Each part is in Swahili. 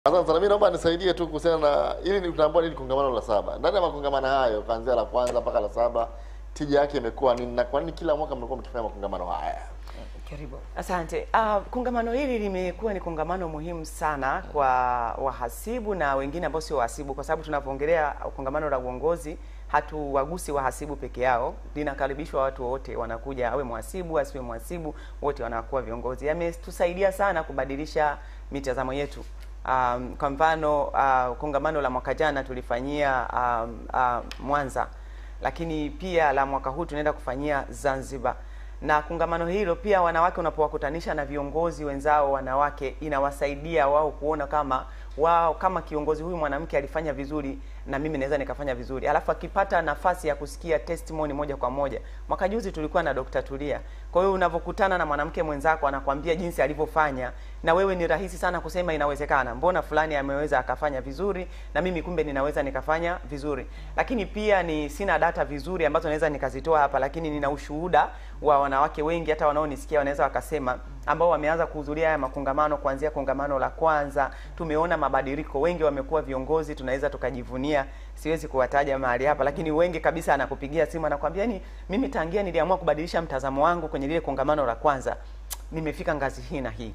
Asante sana. Mimi naomba nisaidie tu kuhusiana na ili ni tunaambiwa nini kongamano la saba. Ndani ya makongamano hayo kuanzia la kwanza mpaka la saba tija yake imekuwa nini na kwa nini kila mwaka mnakuwa mkifanya makongamano haya? Karibu. Asante. Uh, kongamano hili limekuwa ni kongamano muhimu sana kwa wahasibu na wengine ambao sio wahasibu, kwa sababu tunapoongelea kongamano la uongozi hatuwagusi wahasibu peke yao, linakaribishwa watu wote, wanakuja, awe mhasibu asiwe mhasibu, wote wanakuwa viongozi. Yametusaidia sana kubadilisha mitazamo yetu. Um, kwa mfano uh, kongamano la mwaka jana tulifanyia um, uh, Mwanza, lakini pia la mwaka huu tunaenda kufanyia Zanzibar na kongamano hilo pia, wanawake unapowakutanisha na viongozi wenzao wanawake, inawasaidia wao kuona kama wao kama kiongozi huyu mwanamke alifanya vizuri na mimi naweza nikafanya vizuri, alafu akipata nafasi ya kusikia testimony moja kwa moja. Mwaka juzi tulikuwa na Dr. Tulia. Kwa hiyo unavyokutana na mwanamke mwenzako anakwambia jinsi alivyofanya, na wewe ni rahisi sana kusema inawezekana, mbona fulani ameweza akafanya vizuri na mimi kumbe ninaweza nikafanya vizuri. Lakini pia ni sina data vizuri ambazo naweza nikazitoa hapa, lakini nina ushuhuda wa wanawake wengi hata wanaonisikia wanaweza wakasema, ambao wameanza kuhudhuria haya makongamano kuanzia kongamano la kwanza, tumeona mabadiliko, wengi wamekuwa viongozi, tunaweza tukajivunia. Siwezi kuwataja mahali hapa, lakini wengi kabisa anakupigia simu anakwambia, ni mimi tangia niliamua kubadilisha mtazamo wangu kwenye lile kongamano la kwanza, nimefika ngazi hii na hii.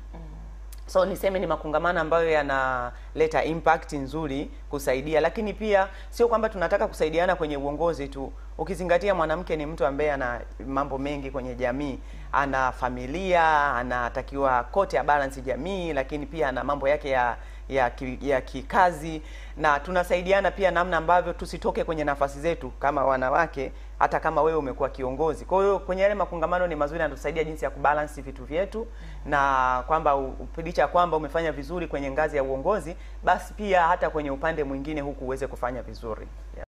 So niseme ni makongamano ambayo yanaleta impact nzuri kusaidia, lakini pia sio kwamba tunataka kusaidiana kwenye uongozi tu, ukizingatia mwanamke ni mtu ambaye ana mambo mengi kwenye jamii, ana familia, anatakiwa kote balance jamii, lakini pia ana mambo yake ya ya, ki, ya kikazi na tunasaidiana pia namna ambavyo tusitoke kwenye nafasi zetu kama wanawake, hata kama wewe umekuwa kiongozi. Kwa hiyo kwenye yale makongamano ni mazuri, yanatusaidia jinsi ya kubalance vitu vyetu, na kwamba licha kwamba umefanya vizuri kwenye ngazi ya uongozi, basi pia hata kwenye upande mwingine huku uweze kufanya vizuri yeah.